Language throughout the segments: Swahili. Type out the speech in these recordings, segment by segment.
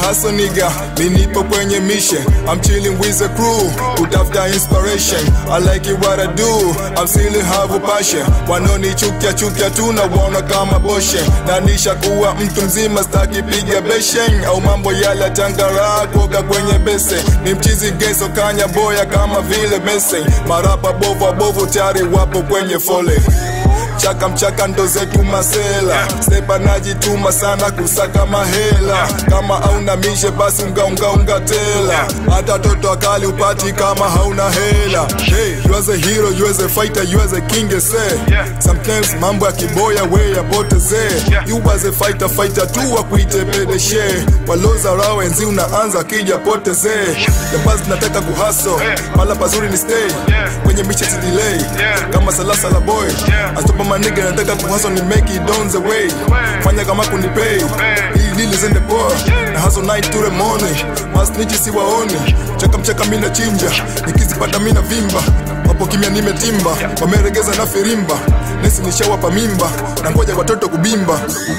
hustle nigga mi nipo kwenye mission I'm chilling with the crew kutafuta inspiration I like it what I do I'm still have a passion wanonichukia chukia tu na waona kama boshe na nisha kuwa mtu mzima staki piga beshen au mambo yale tangara kuoga kwenye bese ni mchizi geso kanya boya kama vile mese marapa bovu bovu tayari wapo kwenye fole chaka mchaka ndo zetu masela sepa najituma sana kusaka mahela kama hauna mishe basi ungaungaunga tela hata toto akali upati kama hauna hela hey, you as a hero you as a fighter you as a king say sometimes mambo ya kiboya we yapotezee you as a fighter fighter tu wakuite pedeshe waloza raw enzi unaanza kija potezee jambaz nataka kuhaso mala pazuri ni stay kwenye miche si delay kama salasa la boy astopa maniga nataka kuhaso ni make it on the way fanya kama kunipay hii lili zende poa na haso night to the morning masnichi si waoni chaka mchaka mina chinja nikizipata mina vimba wapo kimya nimetimba wameregeza na firimba nesi nishawapa mimba na ngoja watoto kubimba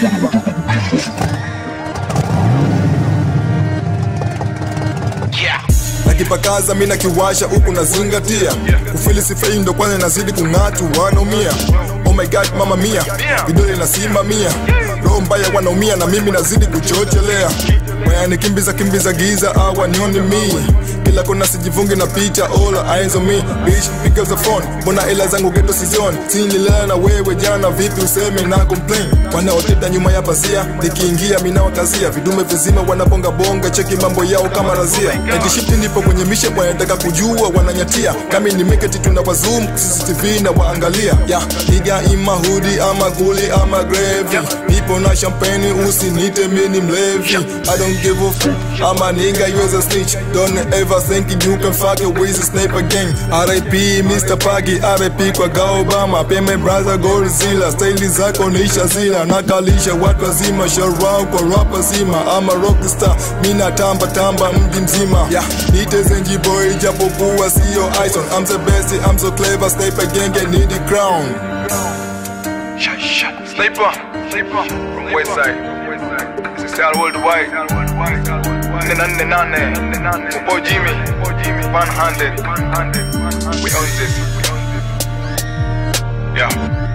nakipakaza mina kiwasha huku nazingatia ufili sifei ndo kwanza nazidi kung'atu wanaumia oh my god mama mia vidole nasimamia roho mbaya wanaumia na mimi nazidi kuchochelea wayanikimbiza kimbiza giza awa nioni mi kila kona sijivungi na picha all eyes on me bitch pick up the phone mbona hela zangu geto sizioni sinilala na wewe jana vipi useme na complain wanaoteta nyuma ya pazia nikiingia minawakazia vidume vizima wanabonga bonga cheki mambo yao kama razia etishifti nipo kwenye mishe wanataka kujua wananyatia kami ni meketi tuna wazum cctv na waangalia ya iga imahudi ama guli ama grevi nipo na champagne usinite mini mlevi i don't give a f ama nigga you as a snitch don't ever think you can fuck it with a sniper gang RIP Mr. Pagi RIP kwa Gaobama peme brother Godzilla staili zako nisha zila nakalisha watu wazima sharau kwa rapa zima ama rockstar mina tamba tamba mji mzima yeah. nite zenji boy japokuwa sio Ison I'm the best I'm so clever sniper gang and need the crown Shut, shut. Sniper, sniper from West Side. This is Sal Worldwide. Nene nane nane. Boy Jimmy, one hundred. We own this. Yeah.